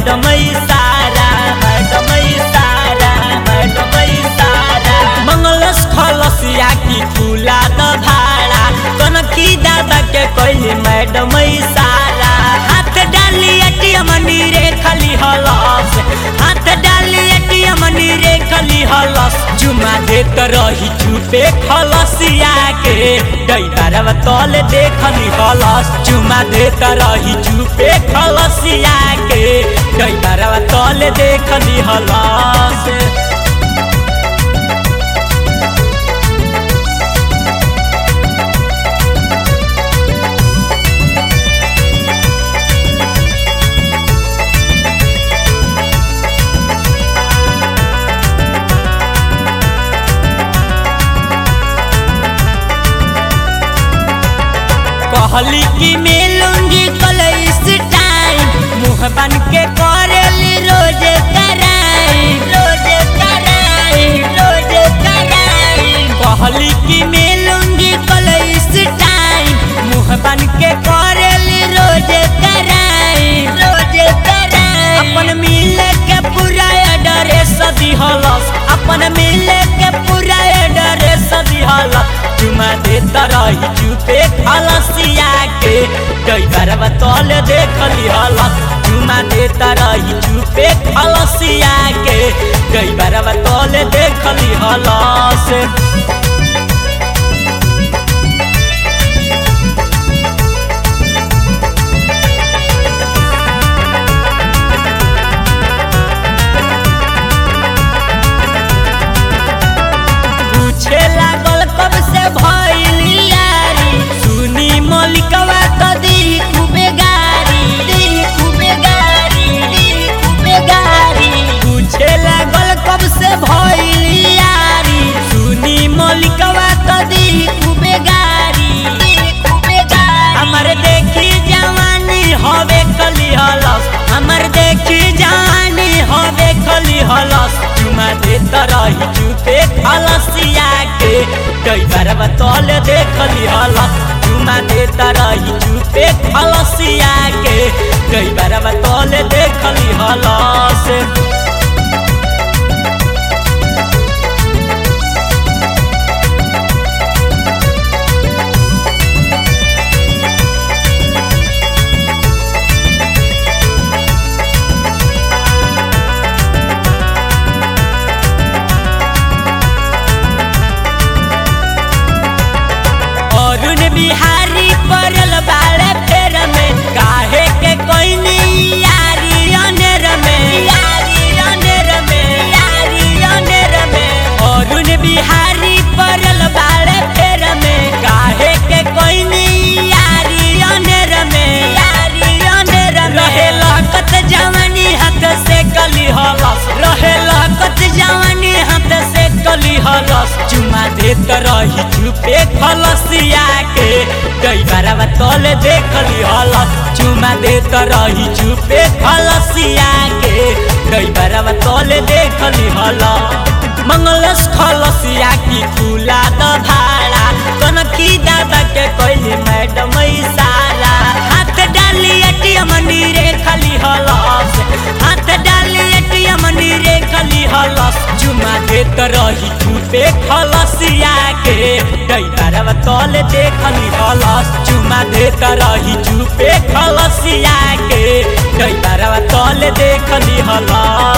madam सारा madam सारा madam सारा मंगलस खलसिया की खुला द भाड़ा कनकी दादा के कहली मैडम सारा हाथ डाली एटीएम नीरे खाली हलस हाथ डाली एटीएम नीरे खाली हलस जुमा देत रही चुपे खलसिया के डैबारवा तल देखली हलस जुमा देत रही चुपे खलसिया के डैबारवा तल देखली हलस कहली कि मिलूंगी कल इस टाइम मुंह बन के करेली रोज कराई रोज कराई रोज कराई कहली कि मिलूंगी कल इस टाइम मुंह बन के करेली रोज कराई रोज कराई अपन मिले के पूरा एड्रेस दिहलस अपन मिले के पूरा एड्रेस दिहलस चुमा देता रही चुपे खलसिया के कई बार बतौल देखली हलस चुमा देता रही चुपे खलसिया के कई बार बतौल देखली हलस पूछे लागल कब से भइली यारी सुनी मलिकवा त दी खूबे गारी दी खूबे गारी दी खूबे गारी पूछे लागल कब से भइली यारी सुनी मलिकवा त दी खूबे गारी दी खूबे गारी हमर देखी जवानी हवे कली हलस हमर देखी जवानी हवे कली हलस चुमा देत रही चुपे खलसिया के कई बार बतौल देखली हलस चुमा देत रही चुपे खलसिया के कई बार बतौल देखली हलस अरुण बिहारी पड़ल बाड़े फेर में काहे के कोई यारी अनेर में यारी अनेर में यारी अनेर में अरुण बिहारी पड़ल बाड़े फेर में काहे के कोई यारी अनेर में यारी अनेर में रहे लकत जवानी हाथ से कली हलस रहे लकत जवानी हाथ से कली हलस चुमा देत रही चुपे खलसिया के कई बार तल देखली हलस चुमा देत रही चुपे खलसिया के कई बार तल देखली हलस मंगलस खलसिया की खुला द भाड़ा कनकी दादा के कहली मैडम सारा हाथ डाली एटीएम नीरे खाली हलस हाथ डाली एटीएम नीरे खाली हलस चुमा देत रही चुपे खलसिया के कई बार तल देखली हलस चुमा देत रही चुपे खलसिया के कई बार तल देखली हलस